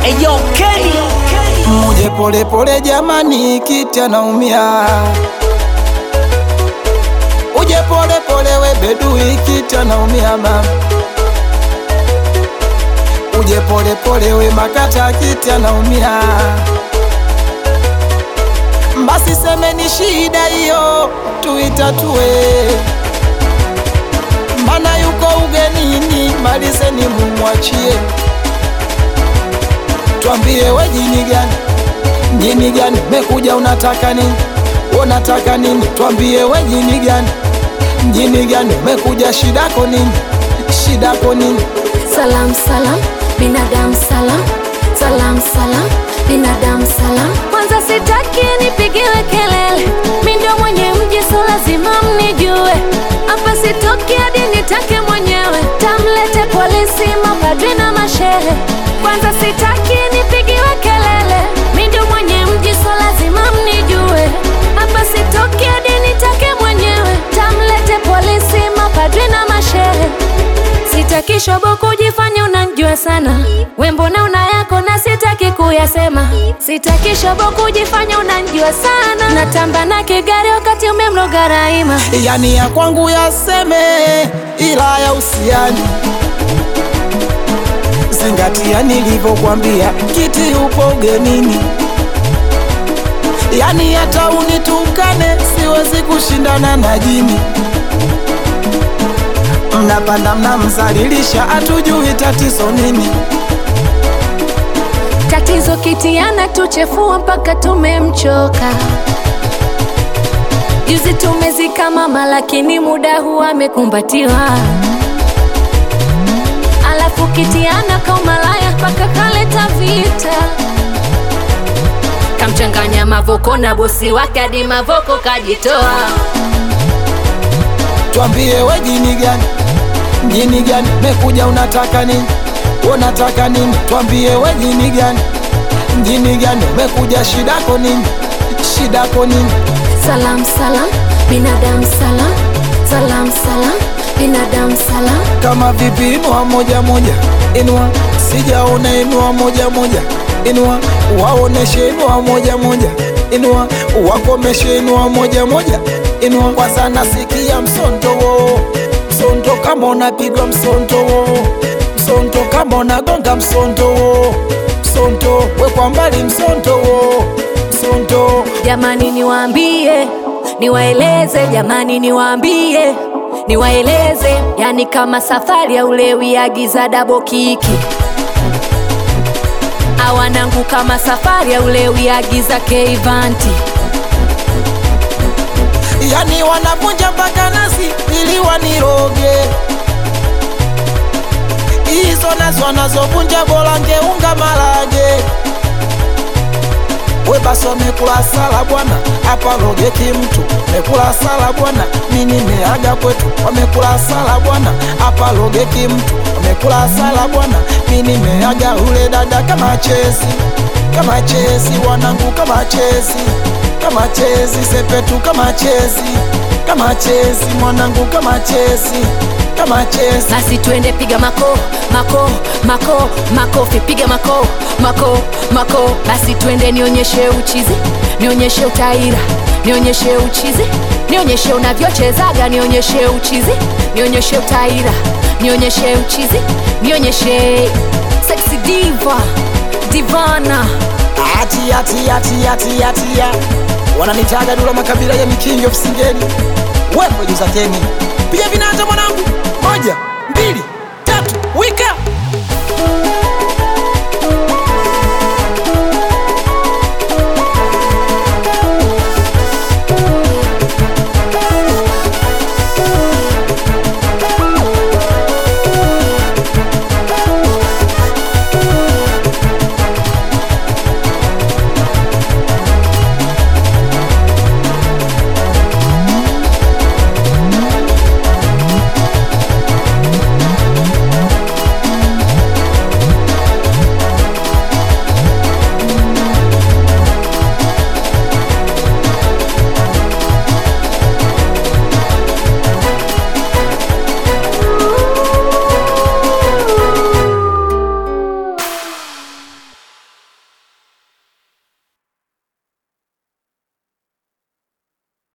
Eyo Kenny Muje pole pole jamani, kiti anaumia. Uje pole pole we bedui, kiti anaumia mama. Uje pole pole we makata, kiti anaumia. Basi semeni shida hiyo tuitatue, mana yuko ugenini, malizeni mumwachie Twambie we jini gani, jini gani mekuja, unataka nini? Unataka nini? Twambie we jini gani, jini gani mekuja, shidako nini? Shidako nini? Salam salam, binadamu salam, salam salam, binadamu salam. Kwanza sitaki nipigiwe kelele, mi ndio mwenye mji, so lazima mnijue. Hapa sitoki hadi nitake mwenyewe, tamlete polisi, mapadri na mashehe. Kwanza sitaki nipigiwe kelele, mi ndio mwenye mji, so lazima mnijue. Hapa sitoki hadi nitake mwenyewe, tamlete polisi, mapadri na mashehe. Sitaki shobo kujifanya unanijua sana, we mbona una yako na sitaki kuyasema. Sitaki shobo kujifanya unanijua sana, natamba na kigari wakati umemloga Raima. Yani ya kwangu yaseme, ila ya usiani zingatia nilivyokwambia, kiti upo ugenini. Yani hata unitukane, siwezi kushindana na jini. Mnapanda mnamzalilisha, hatujui tatizo nini. Tatizo kitiana tuchefua mpaka tumemchoka. Juzi tumezika mama, lakini muda huu amekumbatiwa. Alafu kitiana kaumalaya mpaka kaleta vita, kamchanganya Mavoko na bosi wake hadi Mavoko kajitoa. Twambie we jini gani, jini gani mekuja, unataka nini? Unataka nini? Twambie we jini gani, jini gani mekuja, shidako nini? Shidako nini? Salam salam, binadamu salam, salam salam, binadamu salam. Kama vipi, inua moja moja, inua, sijaona, inua moja moja, inua, waoneshe, inua moja moja, inua, wakomeshe, inua moja moja, inua. Kwanza nasikia msonto wo, msonto kama unapigwa msonto wo, msonto kama unagonga msonto wo, msonto we kwa mbali msonto wo, msonto Jamani niwaambie, niwaeleze, jamani niwaambie, niwaeleze, yani kama safari ya ulewi, agiza dabo kiki. Awanangu kama safari ya ulewi, agiza keivanti. yani wanavunja mpaka nasi ili waniroge. Hizo nazo wanazovunja bora ngeunga marage. We basi wamekula sala bwana, hapa roge kimtu mekula sala bwana, mi nimeaga kwetu. Wamekula sala bwana, hapa roge kimtu wamekula sala bwana, mi nimeaga. Ule dada kama chezi, kama chezi, wanangu kama chezi, kama chezi, sepetu kama chezi, kama chezi, mwanangu kama chezi, kama chezi. Basi twende piga mako mako mako makofi, piga mako mako mako. Basi twende nionyeshe uchizi, nionyeshe utaira, nionyeshe uchizi, nionyeshe unavyochezaga, nionyeshe uchizi, nionyeshe utaira, nionyeshe uchizi, nionyeshe sexy diva divana. Atia tia tia tia tia, wananitaga Dula makabila ya mikingi ofisingeni, wewe juza keni, piga vinanda mwanangu, moja mbili